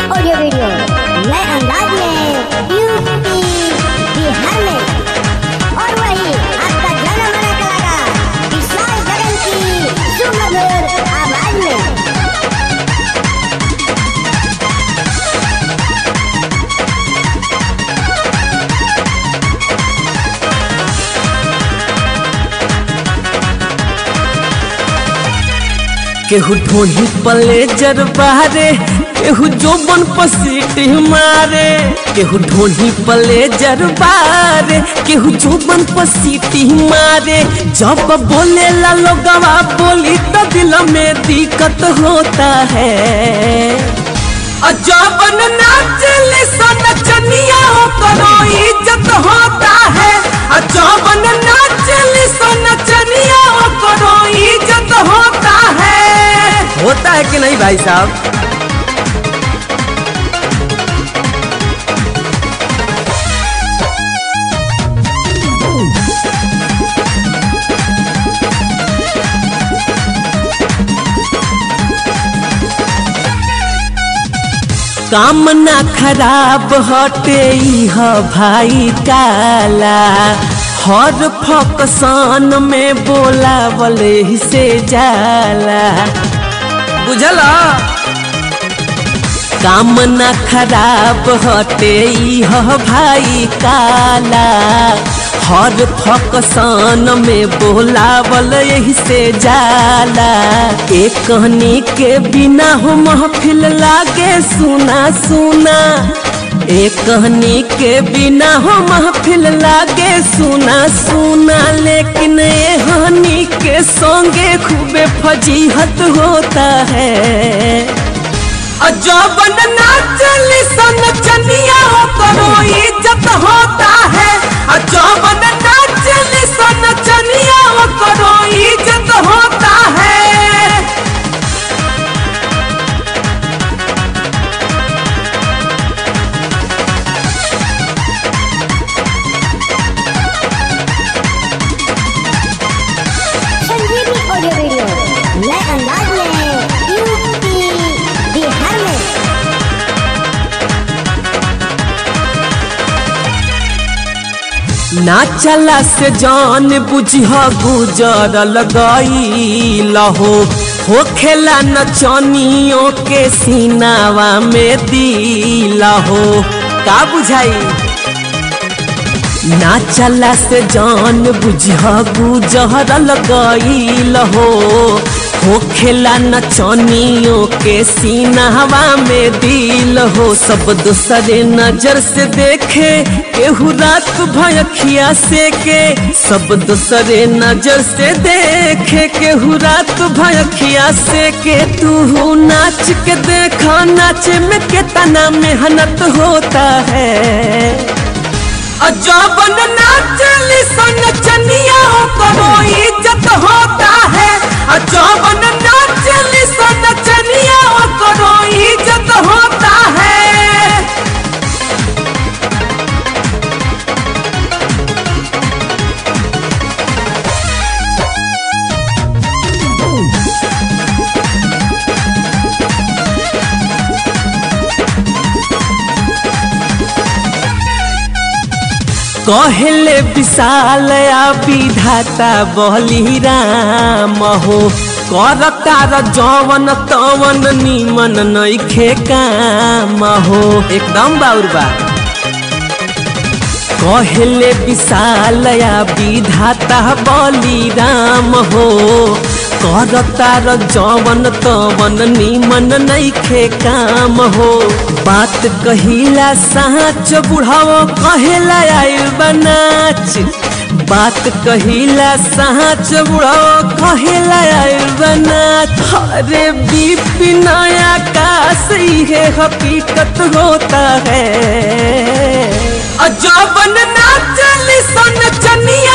audio video नए अंदाज में यूपी बिहार में और वही आपका जाना माना कलाकार विशाल गगन की सुमधुर आवाज में केहू ढोही पले जर बारे केहू जोबन पसीटी मारे केहू ढोही पले जर बारे केहू जोबन पसीटी मारे जब बोले ला लोगवा बोली तो दिल में दिक्कत होता है अजबन नाचले सन चनिया करो इज्जत होता है अजबन नाचले सन चनिया करो इज्जत होता है होता है कि नहीं भाई साहब कामना खराब हटे इह भाई काला हर फकसान में बोलावले ही से जाला बुझला कामना खराब हटे इह भाई काला हर फकसान में बोलावल यही से जाला एक कहनी के बिना हो महफिल लागे सुना सुना एक कहनी के बिना हो महफिल लागे सुना सुना लेकिन ये हनी के संगे खूबे फजीहत होता है अजबन नाचली सन चनिया करो इज्जत होता है अजबन नाचली सन चनिया करो इज्जत होता है संजीवनी ऑडियो वीडियो नए अंदाज में यूपी बिहार में ना चला से जान बुझह गुजरल गई लहो हो खेला नचनियों के सीनावा में दिला हो का बुझाई ना चला से जान बुझह गुजरल गईल हो हो खेला नचनियों के सीनावा में दिल हो सब दूसरे नजर से देखे केहू रात भयखिया से के सब दूसरे नजर से देखे केहू रात भयखिया से के तू नाच के देखा नाचे में कितना मेहनत होता है अजबन नाचली सन चनिया करो इज्जत होता है अजबन नाचली सन चनिया करो इज्जत होता है कहले विशाल आ विधाता बलि राम हो करतार जवन तवन निमन नइखे काम हो एकदम बाउर बा कहले विशाल आ विधाता बलि राम हो करतार जवन तवन निमन नइखे काम हो बात कहिला साँच बुढ़ाओ कहेला आइल बनाच बात कहिला साँच बुढ़ाओ कहेला आइल बनाच अरे बिपिन आकाश ये हकीकत होता है अजबन नाचली सन चनिया